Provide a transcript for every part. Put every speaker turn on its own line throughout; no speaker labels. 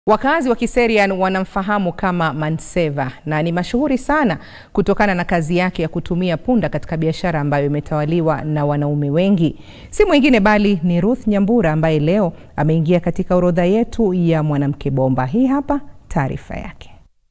Wakazi wa Kiserian wanamfahamu kama Manseva na ni mashuhuri sana kutokana na kazi yake ya kutumia punda katika biashara ambayo imetawaliwa na wanaume wengi. Si mwingine bali ni Ruth Nyambura ambaye leo ameingia katika orodha yetu ya mwanamke bomba. Hii hapa taarifa yake.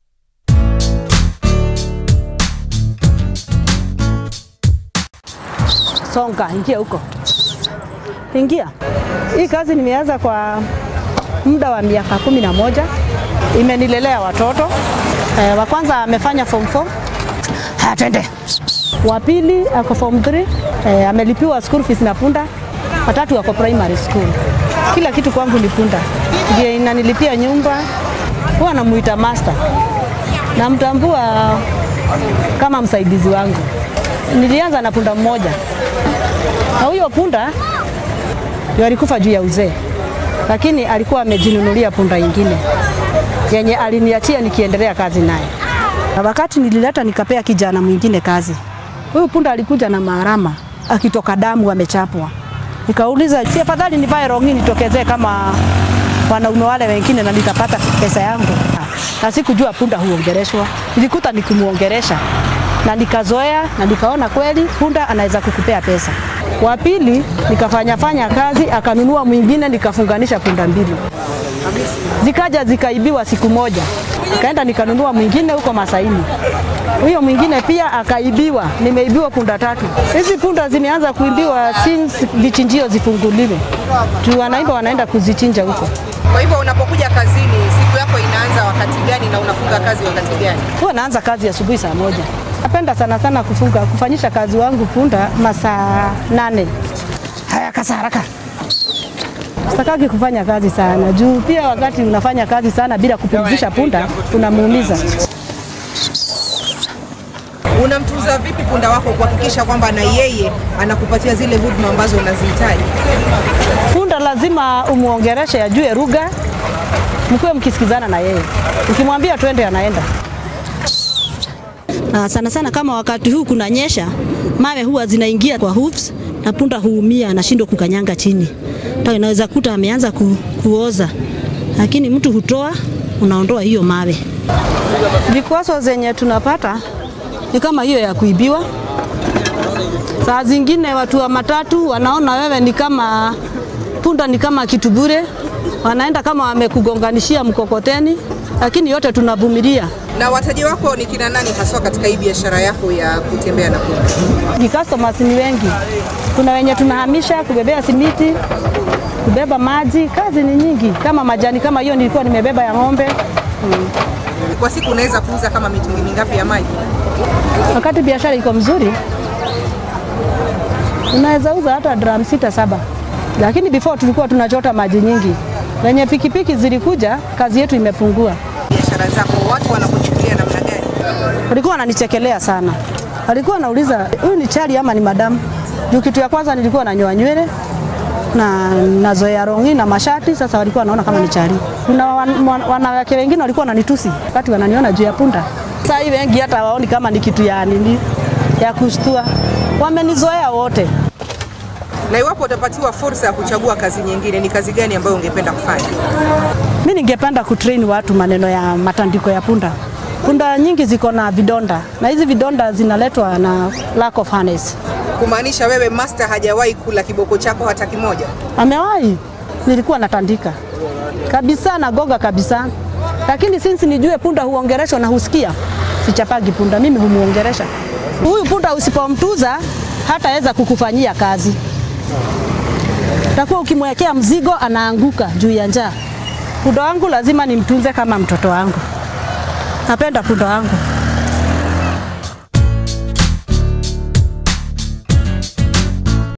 Songa, ingia huko, ingia. Hii kazi nimeanza kwa muda wa miaka kumi na moja. Imenilelea watoto e, wa kwanza amefanya form 4 haya, twende. Wa pili ako form 3 e, amelipiwa school fees na punda. Watatu wako primary school. Kila kitu kwangu ni punda, ndiye inanilipia nyumba. Huwa namuita master, namtambua kama msaidizi wangu. Nilianza na punda mmoja na huyo punda ndio alikufa juu ya uzee, lakini alikuwa amejinunulia punda ingine yenye aliniachia nikiendelea kazi naye. Na wakati nilileta nikapea kijana mwingine kazi, huyu punda alikuja na maharama akitoka damu amechapwa. Nikauliza, si afadhali nivae rongi nitokezee kama wanaume wale wengine na nitapata pesa yangu? Na sikujua punda huongereshwa, nilikuta nikimuongeresha na nikazoea na nikaona kweli punda anaweza kukupea pesa. Wa pili nikafanya fanya kazi, akanunua mwingine, nikafunganisha punda mbili, zikaja zikaibiwa siku moja, nikaenda nikanunua mwingine huko Masaini, huyo mwingine pia akaibiwa, nimeibiwa punda tatu. Hizi punda zimeanza kuibiwa since vichinjio zifunguliwe, juu wanaimba wanaenda kuzichinja huko.
Kwa hivyo unapokuja kazini, siku yako inaanza wakati gani na unafunga kazi wakati gani?
Huwa naanza kazi asubuhi saa moja. Napenda sana sana kufunga kufanyisha kazi wangu punda masaa nane. Haya, kasa haraka. Sitakaki kufanya kazi sana juu pia wakati unafanya kazi sana bila kupumzisha punda unamuumiza.
Unamtunza vipi punda wako kuhakikisha kwamba na yeye anakupatia zile huduma ambazo unazihitaji?
Punda lazima umuongereshe, ajue lugha, mkuwe mkisikizana na yeye. Ukimwambia twende, anaenda.
Na sana sana kama wakati huu kunanyesha, mawe huwa zinaingia kwa hooves na punda huumia, anashindwa kukanyanga chini. Ndio inaweza kuta ameanza ku, kuoza, lakini mtu hutoa, unaondoa hiyo mawe.
Vikwazo zenye tunapata ni kama hiyo ya kuibiwa. Saa zingine watu wa matatu wanaona wewe ni kama punda, ni kama kitu bure, wanaenda kama wamekugonganishia mkokoteni, lakini yote tunavumilia.
Na wateja wako ni kina nani haswa katika hii biashara yako ya kutembea na punda?
Ni customers ni wengi, kuna wenye tunahamisha kubebea simiti, kubeba maji, kazi ni nyingi, kama majani kama hiyo nilikuwa nimebeba ya ng'ombe hmm.
Kwa siku unaweza kuuza kama mitungi mingapi ya maji?
Wakati biashara iko mzuri, unaweza uza hata drum sita saba, lakini before tulikuwa tunachota maji nyingi. Wenye pikipiki zilikuja, kazi yetu imepungua.
Biashara zako watu wanakuchukulia namna gani?
Walikuwa wananichekelea sana, walikuwa wanauliza huyu ni chali ama ni madamu? Juu kitu ya kwanza nilikuwa nanyoa nywele na nazoea rongi na mashati. Sasa walikuwa wanaona kama ni chali. Kuna wan, wan, wanawake wengine walikuwa wananitusi wakati wananiona juu ya punda. Sasa hii wengi hata waoni kama ni kitu ya nini ya kustua, wamenizoea wote.
Na iwapo utapatiwa fursa ya kuchagua kazi nyingine, ni kazi gani ambayo ungependa kufanya?
Mi ningependa kutrain watu maneno ya matandiko ya punda. Punda nyingi ziko na vidonda na hizi vidonda zinaletwa na lack of harness.
Kumaanisha wewe master hajawahi kula kiboko chako hata kimoja?
Amewahi, nilikuwa natandika kabisa, nagoga kabisa, lakini since nijue punda huongereshwa na husikia, sichapagi punda, mimi humuongeresha huyu punda. Usipomtuza hataweza kukufanyia kazi, takuwa ukimwekea mzigo anaanguka juu ya njaa. Punda wangu lazima nimtunze kama mtoto wangu, napenda punda wangu.